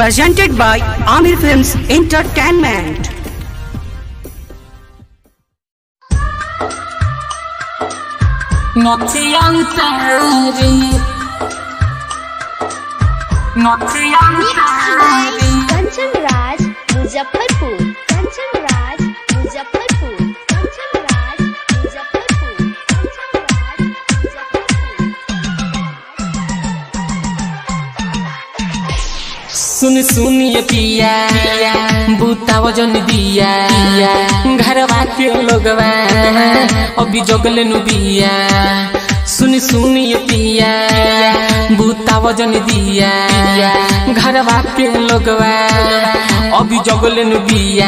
presented by Amir Films Entertainment. Notiyantari Notiyantari Kanchan Raj Muzaffarpur Kanchan Raj Muzaffarpur Kanchan Raj Muzaffarpur Kanchan Raj Muzaffarpur सुन सुन ये पिया बूता वजन दिया घरवा के लोगवा अभी जगले नु बिया सुन सुन ये पिया बूता वजन दिया घरवा के लोगवा अभी जगले नु बिया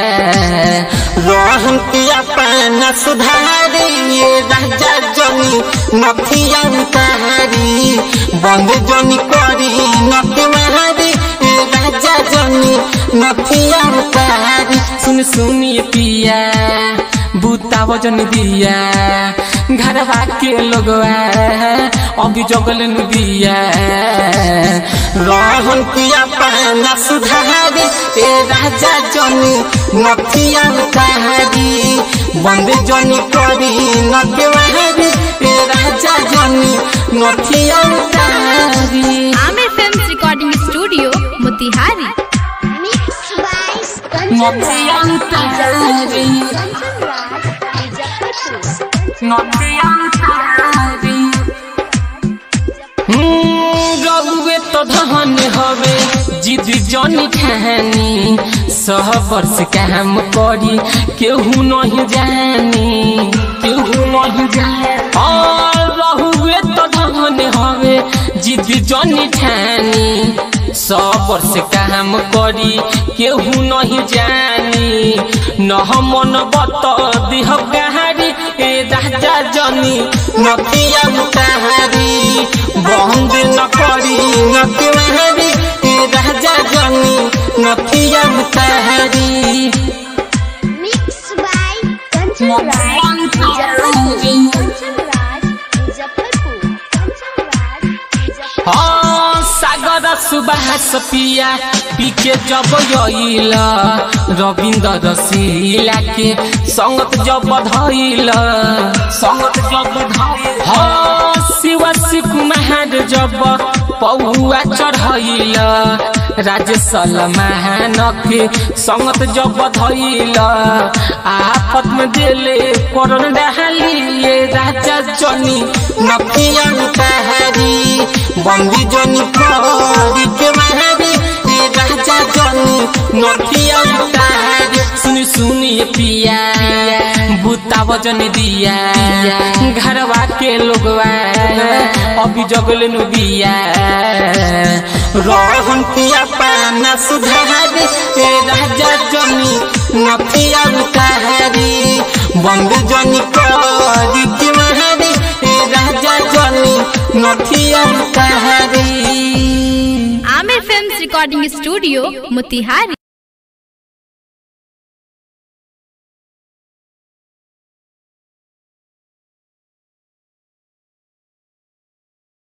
रोहन पिया पाना सुधारी ये राजा जनी नथिया उतारी बंद जनी करी नथी मारी ये राजा जनी नथिया उतारी सुन सुन ये पिया बूता वजन दिया घरवा के लोगवा अभी जगल नु दिया रोहन पिया पाना सुधारी ये राजा जनी नथिया उतारी बंद जनी करी नथी मारी ये राजा जनी नथिया उतारी Aamir films recording studio Motihari mix by Kanchan नथियांतरी कंचन राज मुजफ्फरपुर नथियांतरी रउए तो धन हवे जिद जनी ठानी सह वर्ष काम करी केहू नहीं जानी केहू नहीं जानी और रहुए तो धन हवे जिद जनी ठानी सौ वर्ष काम करी केहू नहीं जानी न मन बत दिह कहारी ए राजा जनी नथिया उतारी बंद न करी नथी मारी ए राजा जनी नथिया उतारी मिक्स बाय कंचन राज मुजफ्फरपुर कंचन राज मुजफ्फरपुर कंचन राज मुजफ्फरपुर हाँ सागर सुबास पिया पीके जब यईल रविंद्र रसीला के संगत जब धैल संगत जब धैल हाँ शिव कुमार जब पौआ चढ़ैल राजेश महान के संगत जब धैल आफत में देले करण डाली ये राजा जनी नथिया उतारी बंदी जनी करी के मारी ए राजा जनी नथिया उतारी सुन सुन ये पिया बूता वजन दिया घरवा के लोगवा अभी जगले नु दिया रोहन पिया पाना सुधारी ए राजा जनी नथिया उतारी बंद जनी करी के मारी ए राजा जनी नथिया उतारी Aamir films recording studio Motihari